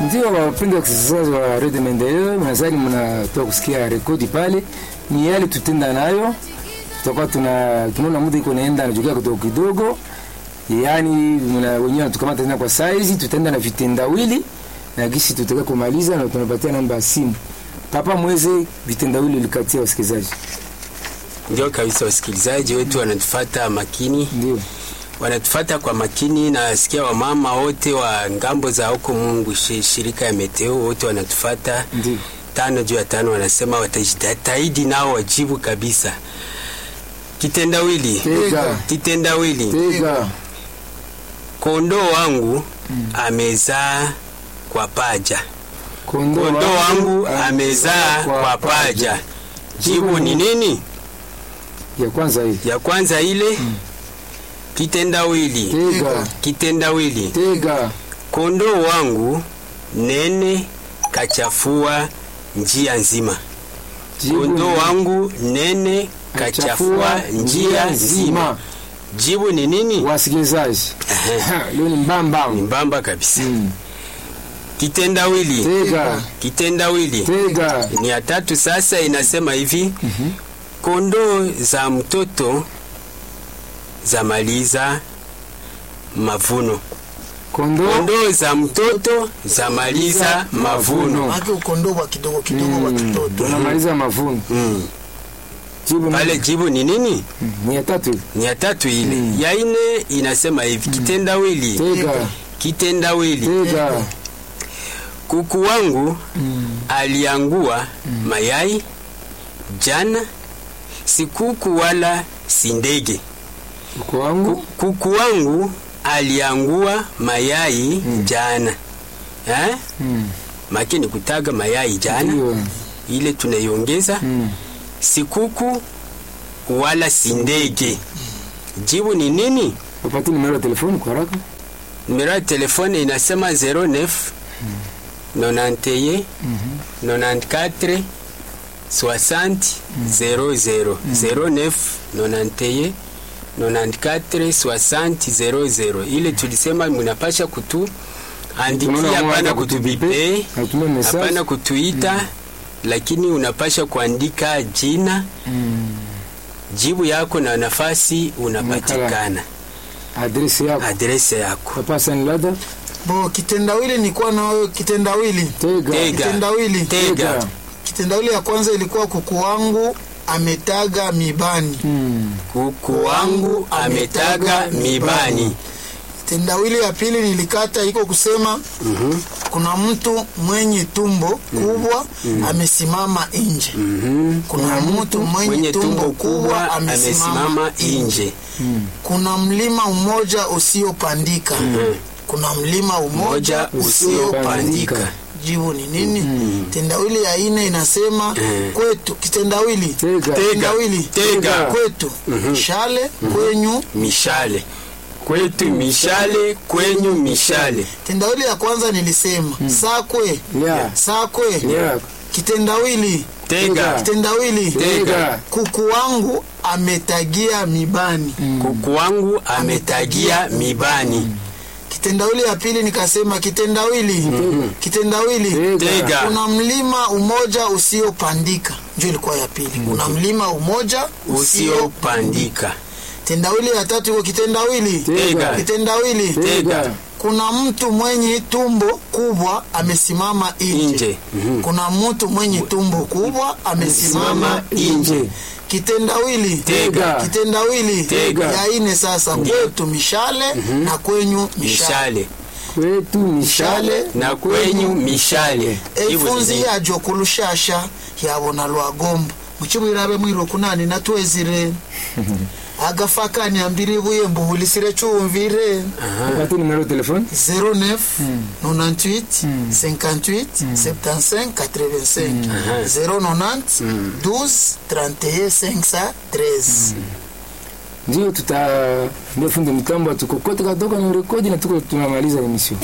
Ndio wapenda wasikilizaji wa Radio Maendeleo, nadhani mnatoka kusikia rekodi pale, ni yale tutenda nayo, tutakuwa tuna tunaona muda iko naenda anajukia kidogo kidogo, yaani mna wenyewe natukamata tena kwa saizi, tutaenda na vitendawili na gisi tutaka kumaliza, na tunapatia namba ya simu papa mweze vitendawili likatia wasikilizaji. Ndio kabisa, wasikilizaji wetu wanatufata makini, Ndio wanatufata kwa makini. Nasikia wamama wote wa ngambo za huko Mungu shi- shirika ya Meteo wote wanatufata ndio tano juu ya tano, wanasema watajitahidi nao wajibu kabisa. Kitendawili, tega kitendawili, tega kondoo wangu amezaa kwa paja, kondoo kondoo wangu amezaa kwa paja. Jibu ni nini? ya kwanza hii Ya kwanza ile kitendawili, tega kitendawili, tega kondoo wangu nene kachafua njia nzima. Jibu Kondoo ni- wangu nene kachafua njia nzima. Jibu ni nini? Wasikilizaji, leo ni mbamba Ni mbamba kabisa. Mm. Kitendawili, tega kitendawili tega ni ya tatu sasa, inasema hivi kondoo za mtoto za maliza mavuno. kondoo Kondoo za mtoto za maliza mavuno. Maki ukondoo wa kidogo kidogo wa kitoto. tunamaliza mavuno. Mm. Jibu ni- Pale jibu ni nini? Mm, ni ya tatu Ni ya tatu ile. Ya ine inasema hivi kitendawili, tega kitendawili tega kuku wangu aliangua mayai jana, si kuku wala si ndege. uko wangu Ku- Kuku wangu aliangua mayai jana eh? Mm, Makini kutaga mayai jana, ndio ile tunaiongeza Mm, si kuku wala si ndege. Jibu ni nini? upati nimero ya telefoni kwa haraka Numero ya telefone inasema 09 91 94 60 00 09 91 94 60 00. Ile tulisema mnapasha kutu andikia, Tunaona hapana mwana kutubipe, kutubipe, hatuna message. hapana kutuita, lakini unapasha kuandika jina, jibu yako na nafasi unapatikana, adresi yako adrese yako. papa sanilada Bo kitendawili nilikuwa na wewe kitendawili. tega Tega. Kitendawili. Tega. Kitendawili ya kwanza ilikuwa kuku wangu ametaga mibani. Mm, Kuku wangu ametaga mibani. Kitendawili ya pili nilikata iko kusema kuna mtu mwenye tumbo kubwa amesimama nje. Kuna mtu mwenye, Mwenye tumbo kubwa amesimama nje. nje. Kuna mlima mmoja usiopandika. Kuna mlima umoja Moja usiopandika. Jibu ni nini? Tendawili ya ine inasema kwetu. Kitendawili tega Tendawili Tega. kwetu shale kwenyu. Mishale kwetu, mishale kwenyu, mishale. Tendawili ya kwanza nilisema sakwe ya sakwe. ya Kitendawili Tega kitendawili tega kuku wangu ametagia mibani. kuku wangu ametagia mibani. Kitendawili ya pili nikasema kitendawili kitendawili Tega kuna mlima umoja usiopandika, ndio ilikuwa ya pili. Kuna mlima umoja usio. usiopandika. Tendawili ya tatu iko kitendawili Tega kitendawili Tega kuna mtu mwenye tumbo kubwa amesimama nje. nje. Mhm. Kuna mtu mwenye tumbo kubwa amesimama nje. Kitendawili Tega. kitendawili Tega. ya ine sasa, kwetu mishale na kwenyu mishale Mishale kwetu mishale na kwenyu mishale. Jibu ni efunzi nini? yajo kulushasha yabona lwagomba muchibwirabe mwiro kunani natwezire agafakani ambiri buye mbuhulisire chumvire upati nimero ya telefoni 09 98 58 75 85 090 12 31 513 ndio tuta ndio fundi mtambo tukokote kadogo na rekodi na tuko tunamaliza emission